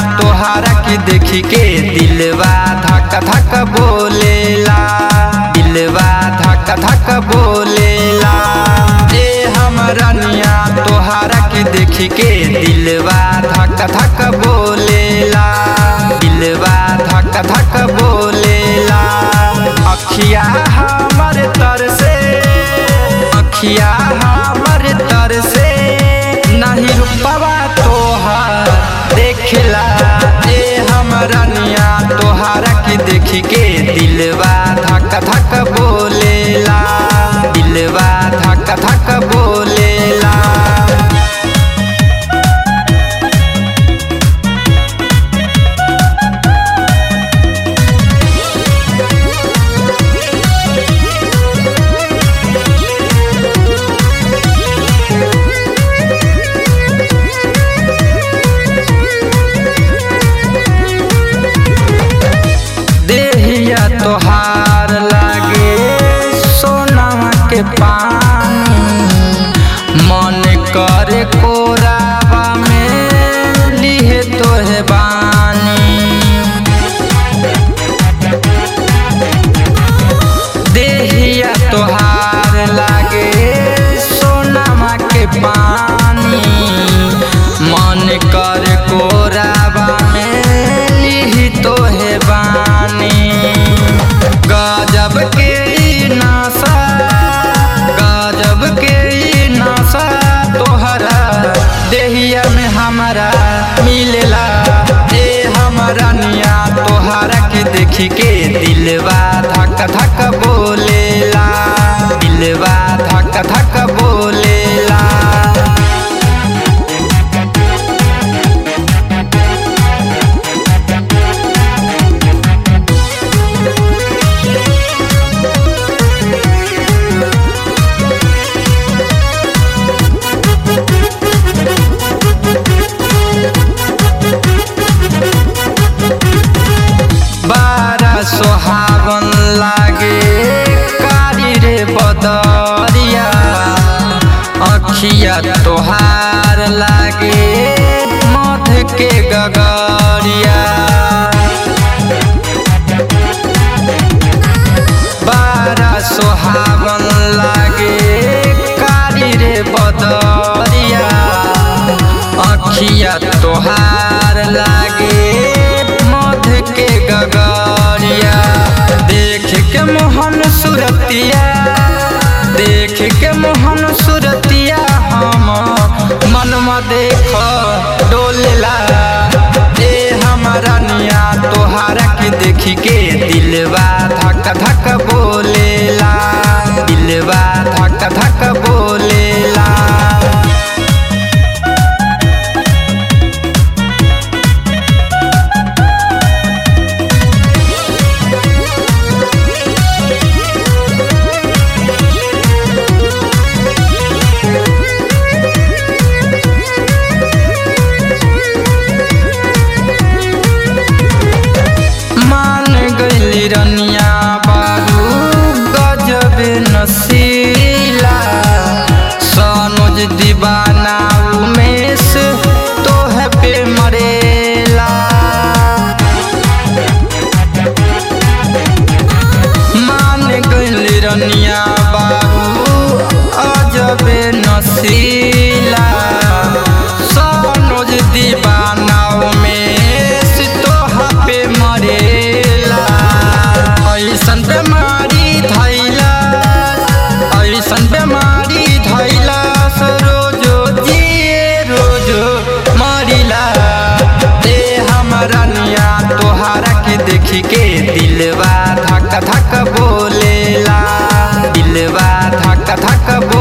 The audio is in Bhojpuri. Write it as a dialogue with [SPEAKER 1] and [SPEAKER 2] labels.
[SPEAKER 1] तोहारा के देखी के दिलवा धक धक बोलेला दिलवा धक धक बोलेला ए हमरनिया तोहारा के देखी के दिलवा धक धक बोलेला दिलवा धक धक बोलेला अखिया हमर तर से अखिया हमर तर से नहीं रुपवा तोहार देखला ए हमरनिया तोहारा के देखी के दिलवा धक धक बोलेला दिलवा धक धक बोलेला देहिया तोहार लागे सोनावा के पानी मन करे कोरावा में लिहे तोहे बानी देहिया तोहार लागे सोनामा के पानी मन कर कोराबा में लिही तोहे बानी गजब के ई नासा गजब के ई नासा तोहरा देहिया में हमारा मिलेला ए हमारा निया तोहरा के देखी के दिलवा धक धक बोलेला दिलवा धक धक बोलेला बारा सोहावन लागे कारी रे बदरिया अखिया तोहार लागे मध के गगरिया बारा सोहावन लागे कारी रे बदरिया अखिया तोहार लागे मध के गगरिया देख के मोहन सुरतिया देख के मोहन सुरतिया हम मनमा देख डोलेला ए हमारा निया तोहारा के देखी के दिलवा धक धक बोलेला दिलवा धक धक बोलेला मान गईली रनिया बारू गजब नसीला सनोज दीवाना उमेश तोह पे मरेला मान गईली रनिया बारू अजब नसीला सनोज दीवाना उमेश तोहा पे मरेला ऐसन बेमारी धैला ऐसन बेमारी धैला रोजो जिए रोजो मरिला दे हमारा निया तोहारा के देखी के दिलवा धक धक बोलेला दिलवा धक धक बोलेला